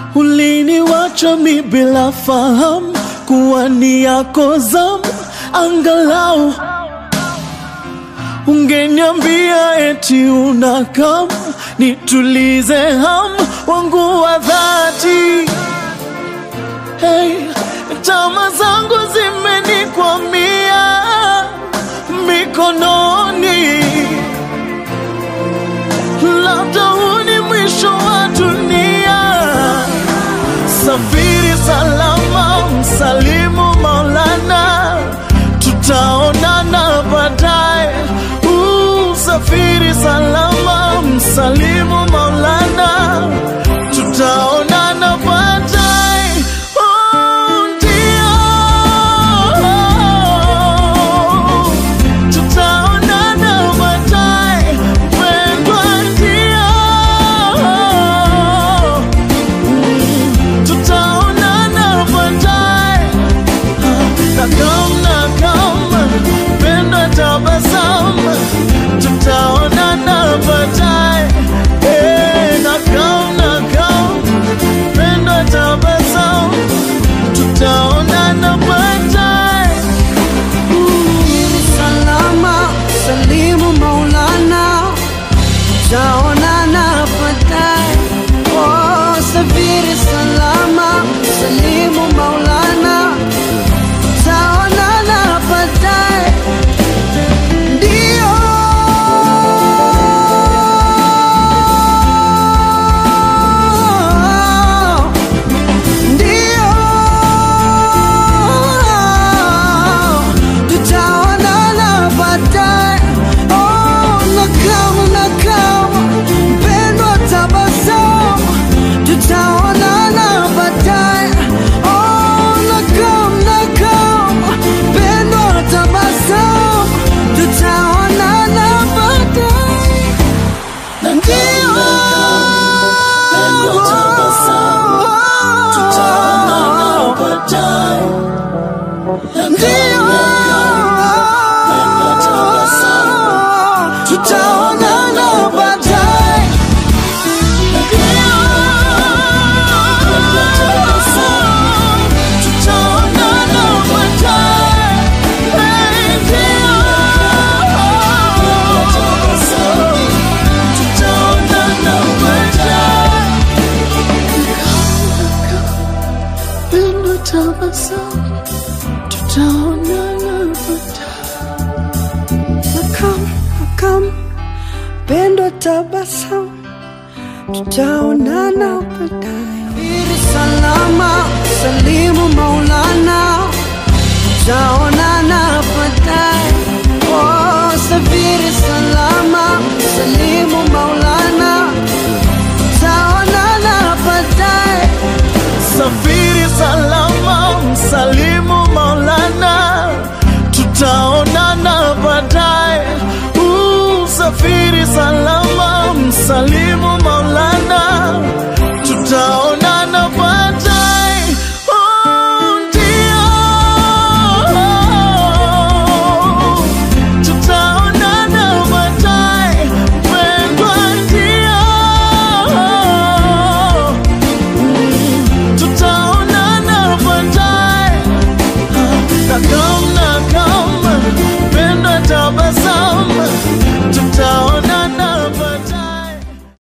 uliniwacha mi bila fahamu kuwa ni yako zamu, angalau ungeniambia eti unakam nitulize ham wangu wa dhati. Hey, tama zangu zimenikwamia mikononi, labda huu ni mwisho wa dunia. Safiri salama, msalimu Maulana, tutaonana baadaye. Uh, Safiri salama, msalimu Maulana, tutaonana baadaye. Oh, ndio. Tutaonana baadaye, mpendwa, ndio tutaonana baadaye. Nakam nakam, penda tabasamu, tutaonana baadaye. Eh, nakam nakam, penda tabasamu, tutaonana baadaye. salama salimu maulana taonana baadaye oh, safiri salama salimu maulana taonana baadaye ndio ndio tutaonana baadaye. Oh, nakam nakam, mpendwa, tabasamu, tutaonana baadaye. Oh, nakam nakam, mpendwa, tabasamu, tutaonana baadaye. Ndio. Penda tabasamu, tutaonana baadaye. Ndio. Tutaonana baadaye. Tutaonana baadaye. Tutaonana baadaye. Penda tabasamu, tutaonana baadaye. Nakam, nakam, pendo tabasamu, tutaonana baadaye. Safiri salama, salimu Maulana, tutaonana baadaye. Oh, safiri salama, salimu Maulana, tutaonana baadaye. Safiri salama, msalimu Maulana, tutaonana baadaye. Uh, Safiri salama, msalimu